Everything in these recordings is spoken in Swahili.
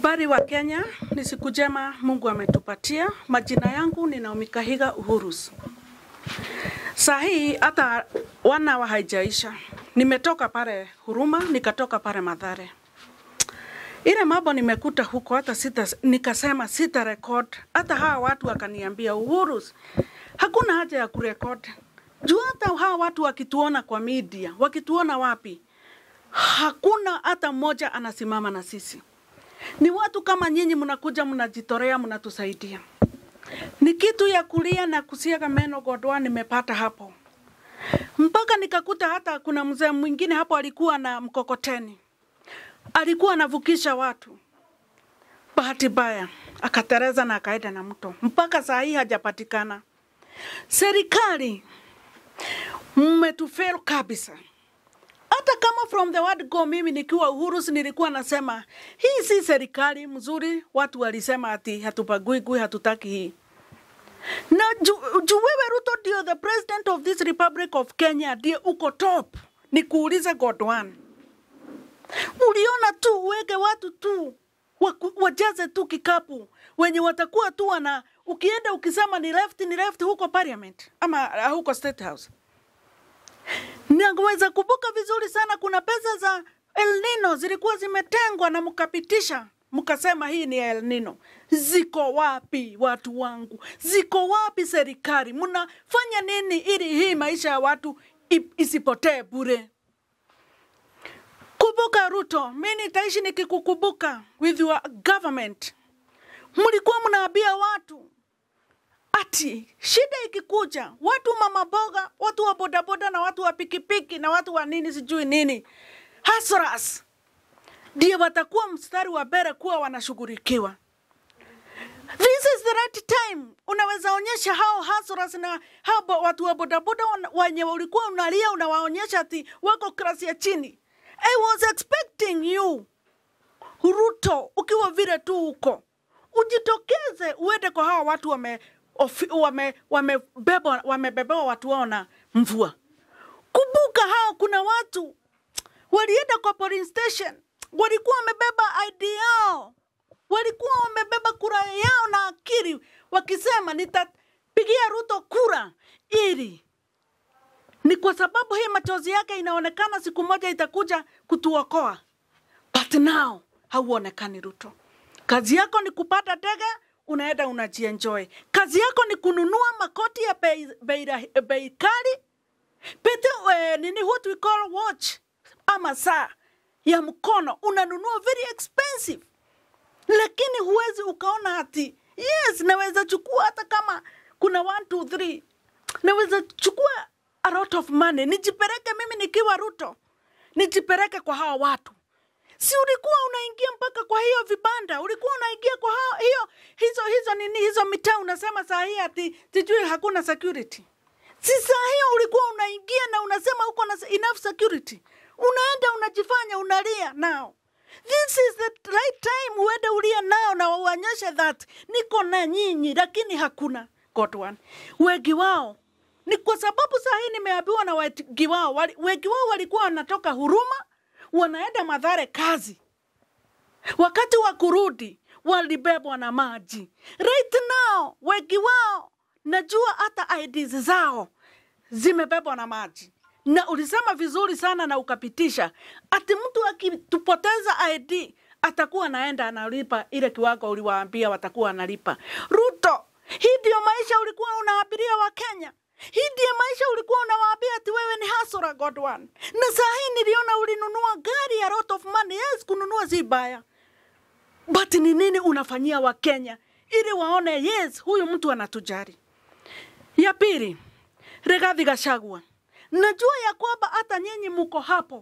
Habari wa Kenya, ni siku njema Mungu ametupatia. Majina yangu ni Naomi Kahiga Uhurus. Saa hii hata wana wa haijaisha, nimetoka pale Huruma, nikatoka pale Madhare. Ile mambo nimekuta huko, hata sita, nikasema sita record. Hata hawa watu wakaniambia, Uhurus, hakuna haja ya kurekod juu hata hawa watu wakituona kwa media, wakituona wapi, hakuna hata mmoja anasimama na sisi ni watu kama nyinyi mnakuja mnajitorea mnatusaidia. Ni kitu ya kulia na kusiaga meno Godwa nimepata hapo, mpaka nikakuta hata kuna mzee mwingine hapo alikuwa na mkokoteni, alikuwa anavukisha watu, bahati mbaya akatereza na akaenda na mto, mpaka saa hii hajapatikana. Serikali mmetufero kabisa hata kama from the word go, mimi nikiwa Uhuru nilikuwa nasema hii si serikali mzuri. Watu walisema ati hatupaguigui, hatutaki hii na juu ju wewe Ruto ndio the president of this republic of Kenya, ndio uko top. Nikuulize Godwan, uliona tu uweke watu tu waku- wajaze tu kikapu wenye watakuwa tu wana ukienda ukisema ni left ni left huko parliament ama uh, huko state house Naweza kumbuka vizuri sana, kuna pesa za El Nino zilikuwa zimetengwa na mkapitisha, mkasema hii ni El Nino. Ziko wapi watu wangu? Ziko wapi serikali? Mnafanya nini ili hii maisha ya watu i- isipotee bure? Kumbuka Ruto, mi nitaishi nikikukumbuka with your government. Mlikuwa mnaambia watu ati shida ikikuja, watu mama boga, watu wa bodaboda na watu wa pikipiki na watu wa nini sijui nini, hasras ndio watakuwa mstari wa mbele kuwa wanashughulikiwa. This is the right time. Unaweza onyesha hao hasras na hao bo- watu wa bodaboda wana- wenye ulikuwa unalia, unawaonyesha ati wako klasi ya chini. I was expecting you Ruto, ukiwa vile tu uko, ujitokeze uende kwa hawa watu wame ofi- wame wamebebwa wamebebewa watu wao na mvua. Kumbuka hao, kuna watu walienda kwa polling station, walikuwa wamebeba ID yao, walikuwa wamebeba kura yao na akili, wakisema nitapigia Ruto kura ili ni kwa sababu hii machozi yake inaonekana siku moja itakuja kutuokoa. But now hauonekani Ruto. Kazi yako ni kupata ndege, unaenda unajienjoy. Kazi yako ni kununua makoti ya bei, bei, rahi- bei kali pete eh, nini what we call watch ama saa ya mkono unanunua very expensive, lakini huwezi ukaona ati yes, naweza chukua hata kama kuna one, two, three, naweza chukua a lot of money nijipeleke mimi nikiwa Ruto, nijipeleke kwa hawa watu si ulikuwa unaingia mpaka kwa hiyo vibanda, ulikuwa unaingia kwa hao, hiyo hizo hizo nini hizo mitaa, unasema saa hii ati sijui hakuna security. Si saa hiyo ulikuwa unaingia na unasema uko na enough security, unaenda unajifanya unalia nao. This is the right time uende ulia nao na uonyeshe that niko na nyinyi, lakini hakuna God one. Wengi wao ni kwa sababu saa hii nimeambiwa na wengi wao, wali- wengi wao walikuwa wanatoka Huruma wanaenda Madhare kazi, wakati wa kurudi walibebwa na maji. Right now wengi wao najua hata IDs zao zimebebwa na maji, na ulisema vizuri sana na ukapitisha ati mtu akitupoteza ID atakuwa anaenda analipa ile kiwango uliwaambia watakuwa analipa. Ruto, hii ndio maisha ulikuwa unaabiria wa Kenya. Hii ndiyo maisha ulikuwa unawaambia ati wewe ni hasura God one. Na saa hii niliona ulinunua gari ya lot of money. Yes, kununua si baya, but ni nini unafanyia Wakenya ili waone yes, huyu mtu anatujali. Ya pili, Rigathi Gachagua, najua ya kwamba hata nyinyi muko hapo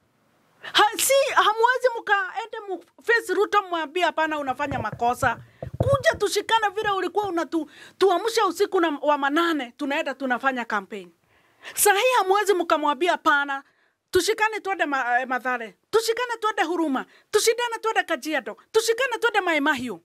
ha, si hamwezi mkaende mface Ruto mwambie hapana, unafanya makosa. Kuja tushikane vile ulikuwa unatuamsha usiku na, wa manane, tunaenda tunafanya kampeni. Saa hii hamwezi mkamwambia hapana, tushikane twende ma, eh, Mathare, tushikane twende Huruma, tushikane twende Kajiado, tushikane twende Mai Mahiu.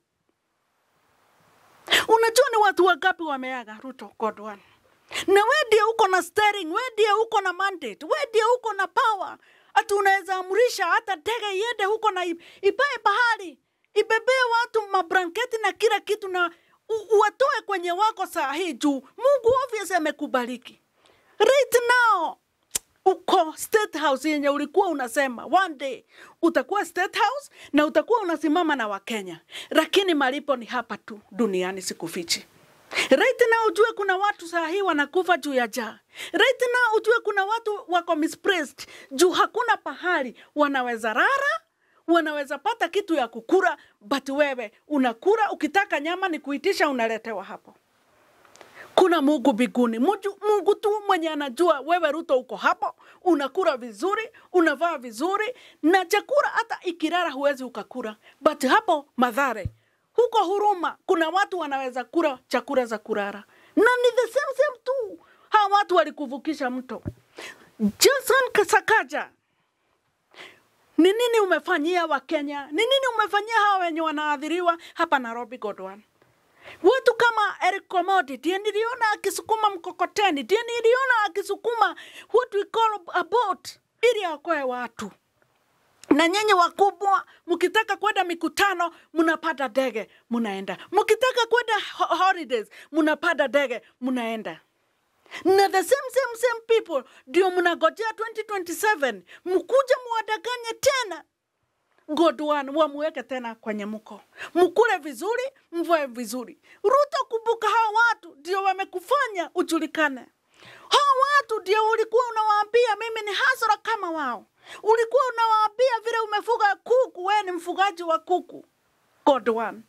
Unajua ni watu wangapi wameaga Ruto God one. Na we ndiye uko na steering, we ndiye uko na mandate, we ndiye uko na power. Ati unaweza amrisha hata ndege iende huko na i- ipae bahari ibebee watu mablanketi na kila kitu na u- uwatoe kwenye wako saa hii juu mungu obvious amekubariki right now uko state house yenye ulikuwa unasema one day utakuwa state house na utakuwa unasimama na wakenya lakini malipo ni hapa tu duniani sikufichi right now ujue kuna watu saa hii wanakufa juu ya jaa right now ujue kuna watu wako misplaced juu hakuna pahali wanaweza rara wanaweza pata kitu ya kukura but wewe unakura ukitaka nyama ni kuitisha unaletewa hapo kuna Mungu mbinguni, Muju- Mungu tu mwenye anajua wewe Ruto uko hapo, unakula vizuri, unavaa vizuri, na chakula hata ikirara huwezi ukakula, but hapo Madhare huko Huruma kuna watu wanaweza kula chakula za kurara, na ni the same same tu. Hawa watu walikuvukisha mto. Jason Kasakaja, ni nini umefanyia Wakenya? Ni nini umefanyia hawa wenye wanaadhiriwa hapa Nairobi, Godwan? watu kama Eric Komodi ndiye niliona akisukuma mkokoteni, ndiye niliona akisukuma what we call a boat ili aokoe watu. Na nyinyi wakubwa, mkitaka kwenda mikutano, mnapanda ndege mnaenda, mkitaka kwenda ho- holidays, mnapanda ndege mnaenda na the same same same people ndio mnagojea 2027 mkuje muwadanganye tena Godwan wamuweke tena kwenye mko, mkule vizuri, mvae vizuri. Ruto, kumbuka hawa watu ndio wamekufanya ujulikane. Hawa watu ndio ulikuwa unawaambia mimi ni hasara kama wao, ulikuwa unawaambia vile umefuga kuku, wewe ni mfugaji wa kuku. Godwan,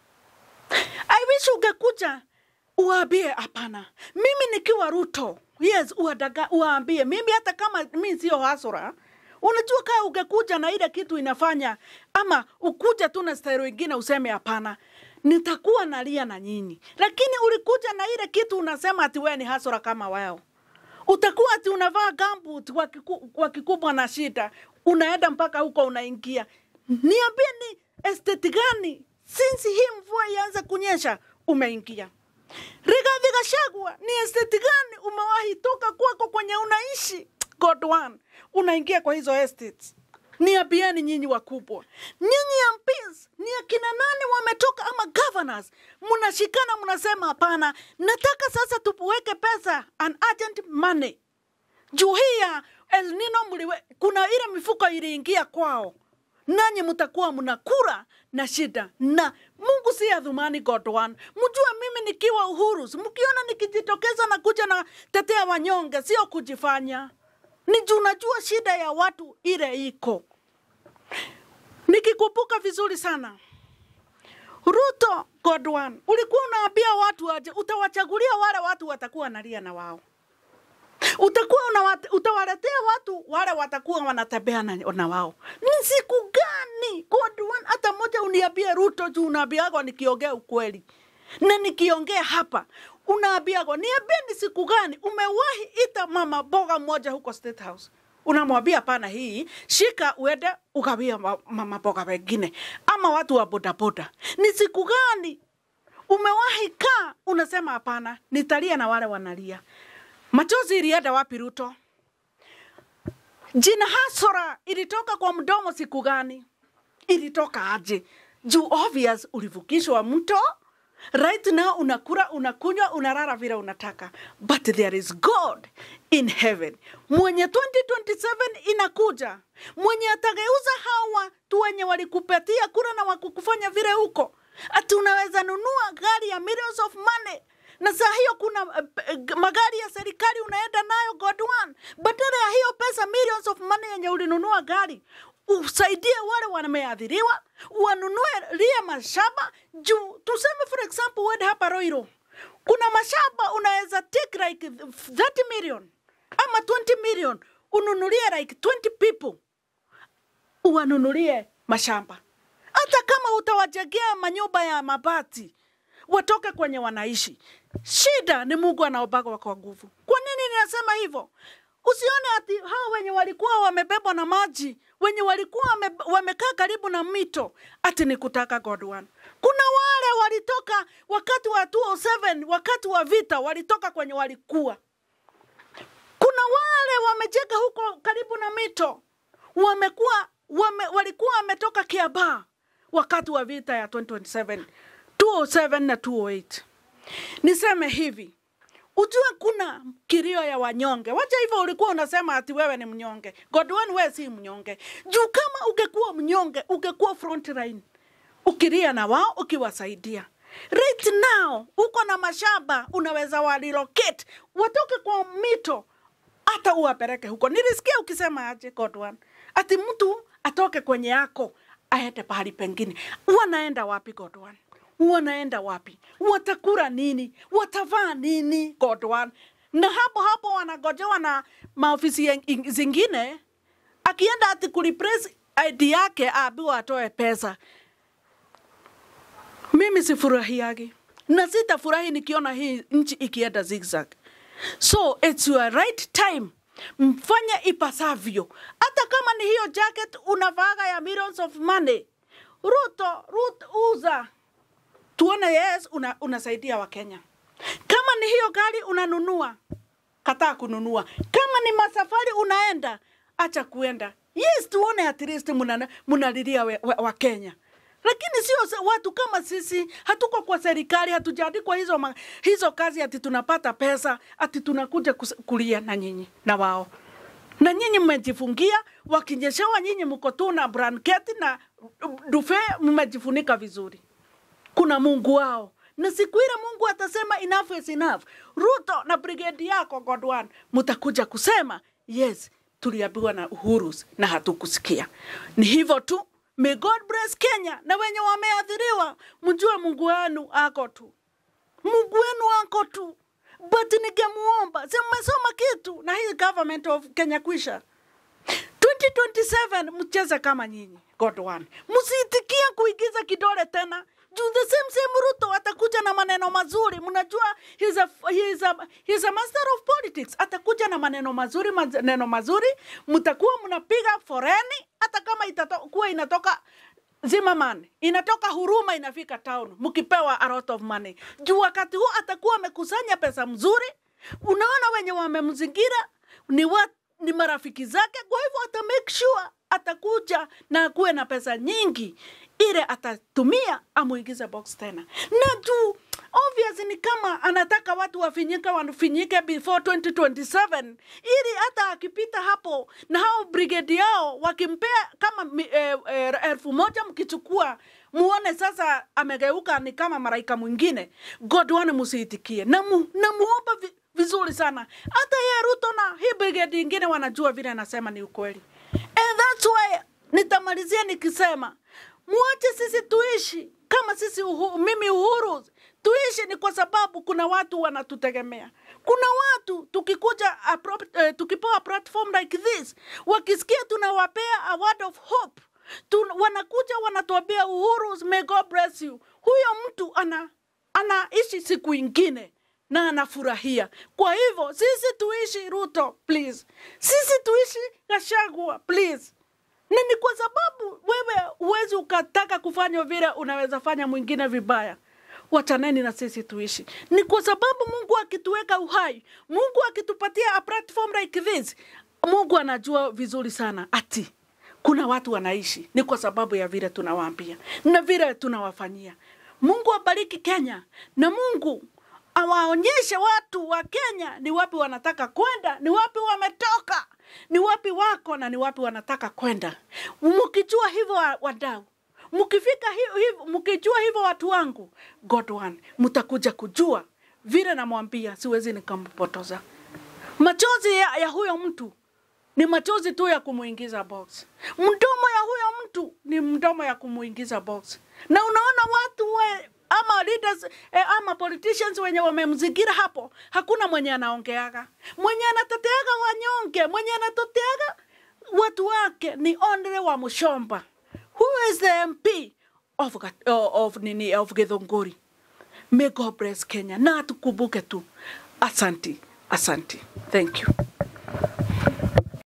I wish ungekuja uwaambie hapana, mimi nikiwa Ruto, yes, uadaga, uwaambie mimi, hata kama mi sio hasara Unajua, kaa ungekuja na ile kitu inafanya, ama ukuja tu na staili ingine useme hapana, nitakuwa nalia na nyinyi, lakini ulikuja na ile kitu unasema ati wewe ni hasara kama wao utakuwa ati unavaa gambut kwa kiku- kwa kikubwa na shida, unaenda mpaka huko unaingia. Niambie ni estate gani since hii mvua ianze kunyesha umeingia? Rigathi Gachagua, ni estate gani umewahi toka kwako kwenye unaishi? God one, unaingia kwa hizo estates. Niambieni nyinyi wakubwa, nyinyi MPs ni akina nani wametoka ama governors, mnashikana mnasema hapana, nataka sasa tuweke pesa an urgent money juu hii ya El Nino mliwe, kuna ile mifuko iliingia kwao, nanyi mtakuwa mnakura na shida, na Mungu si adhumani God one. Mjue mimi nikiwa Uhuru, mkiona nikijitokeza na kuja na tetea wanyonge, sio kujifanya, ni juu najua shida ya watu ile iko. Nikikumbuka vizuri sana Ruto Godwan, ulikuwa unaambia watu aje, utawachagulia wale watu watakuwa nalia na wao utakuwa unawate, utawaletea watu wale watakuwa wanatembea na, na wao. Ni siku gani Godwan? Hata moja uniambie Ruto juu unaambiagwa nikiongea ukweli na nikiongea hapa unaambiagwa, niambie ni siku gani umewahi ita mama boga mmoja huko State House unamwambia hapana, hii shika uende ukawia ma- mama boga wengine ama watu wa bodaboda. Ni siku gani umewahi kaa unasema hapana, nitalia na wale wanalia? Machozi ilienda wapi Ruto? Jina hasara ilitoka kwa mdomo siku gani? Ilitoka aje? Juu obvious ulivukishwa mto right now unakura unakunywa unarara vile unataka but there is god in heaven mwenye 2027 inakuja mwenye atageuza hawa tu wenye walikupatia kura na wakukufanya vile huko ati unaweza nunua gari ya millions of money na saa hiyo kuna uh, uh, magari ya serikali unaenda nayo god one badala ya hiyo pesa millions of money yenye ulinunua gari usaidie wale wameadhiriwa, wanunue lia mashamba juu. Tuseme for example, uende hapa Roiro, kuna mashamba unaweza take like 30 million ama 20 million, ununulie like 20 people, uwanunulie mashamba, hata kama utawajengea manyumba ya mabati watoke kwenye wanaishi. Shida ni Mungu anaobaga kwa nguvu. Kwa nini ninasema hivyo? Usione ati hao wenye walikuwa wamebebwa na maji, wenye walikuwa wame, wamekaa karibu na mito, ati ni kutaka God one. Kuna wale walitoka wakati wa 207 wakati wa vita, walitoka kwenye walikuwa. Kuna wale wamejenga huko karibu na mito, wamekuwa wame, walikuwa wametoka Kiambaa wakati wa vita ya 2027 207 na 208 niseme hivi ujue kuna kilio ya wanyonge. Wacha hivyo, ulikuwa unasema ati wewe ni mnyonge. Godwin, wewe si mnyonge. Juu kama ungekuwa mnyonge, ungekuwa front line ukilia na wao, ukiwasaidia. Right now uko na mashamba, unaweza walilocate watoke kwa mito, hata uwapeleke huko. Nilisikia ukisema aje Godwin, ati mtu atoke kwenye yako aende pahali pengine. Wanaenda wapi Godwin? wanaenda wapi? Watakula nini? Watavaa nini? Godwan. Na hapo hapo wanagojewa na maofisi yang- zingine, akienda ati kureplace ID yake aambiwa atoe pesa. Mimi sifurahiagi na sitafurahi nikiona hii nchi ikienda zigzag. So it's your right time mfanye ipasavyo, hata kama ni hiyo jacket unavaga ya millions of money. Ruto, Ruto uza tuone yes una, unasaidia wakenya kama ni hiyo gari unanunua kataa kununua kama ni masafari unaenda acha kuenda yes tuone at least muna- munalilia wakenya wa, wa Kenya. lakini sio se- watu kama sisi hatuko kwa serikali hatujaandikwa hizo, ma, hizo kazi ati tunapata pesa ati tunakuja kus- kulia na nyinyi na wao na nyinyi mmejifungia, wakinyeshewa nyinyi mko tu na blanketi na dufe mmejifunika vizuri kuna Mungu wao na siku ile Mungu atasema enough is enough. Ruto na brigade yako Godwan, mtakuja kusema yes, tuliambiwa na Uhuru na hatukusikia. Ni hivyo tu. May God bless Kenya na wenye wameathiriwa, mjue Mungu wenu ako tu, Mungu wenu ako tu. But ningemuomba, si mmesoma kitu na hii government of Kenya kwisha 2027 mcheze kama nyinyi God one. Msiitikie kuigiza kidole tena. Juu the same same Ruto atakuja na maneno mazuri. Mnajua he's a, he's a, he's a master of politics. Atakuja na maneno mazuri, maneno mazuri. Mtakuwa mnapiga foreni hata kama itakuwa inatoka Zimmerman inatoka Huruma inafika town, mkipewa a lot of money. Juu wakati huo atakuwa amekusanya pesa mzuri. Unaona wenye wamemzingira ni wa, ni marafiki zake, kwa hivyo ata make sure atakuja na akuwe na pesa nyingi ile atatumia amuingize box tena, na juu obvious ni kama anataka watu wafinyike wafinyike before 2027 ili hata akipita hapo na hao brigade yao wakimpea kama mi- eh, eh, elfu moja mkichukua muone sasa amegeuka ni kama maraika mwingine godwane musiitikie na, mu, na muomba vi, vizuri sana hata ye ruto na hii brigade ingine wanajua vile anasema ni ukweli and that's why nitamalizia nikisema muache sisi tuishi kama sisi uhu, mimi uhuru tuishi ni kwa sababu kuna watu wanatutegemea kuna watu tukikuja a pro, eh, tukipewa platform like this wakisikia tunawapea a word of hope Tun, wanakuja wanatuambia uhuru may god bless you huyo mtu ana anaishi siku ingine na anafurahia kwa hivyo sisi tuishi ruto please sisi tuishi gashagwa please na ni kwa sababu wewe huwezi ukataka kufanya vile unaweza fanya mwingine vibaya wachaneni na sisi tuishi ni kwa sababu mungu akituweka uhai mungu akitupatia a platform like this mungu anajua vizuri sana ati kuna watu wanaishi ni kwa sababu ya vile tunawaambia na vile tunawafanyia mungu abariki kenya na mungu awaonyeshe watu wa kenya ni wapi wanataka kwenda ni wapi wametoka ni wapi wako na ni wapi wanataka kwenda mkijua hivyo wa- wadau mkifika hi- hivyo mkijua hivyo watu wangu god one mtakuja kujua vile namwambia siwezi nikampotoza machozi ya, ya huyo mtu ni machozi tu ya kumuingiza box. Mdomo ya huyo mtu ni mdomo ya kumuingiza box, na unaona watu we, ama leaders eh, ama politicians wenye wamemzingira hapo, hakuna mwenye anaongeaga, mwenye anateteaga wanyonge, mwenye anateteaga watu wake ni only wa Mushomba. Who is the MP of, Gat- of, nini, of Githunguri? May God bless Kenya na tukumbuke tu. Asanti, asanti. Thank you.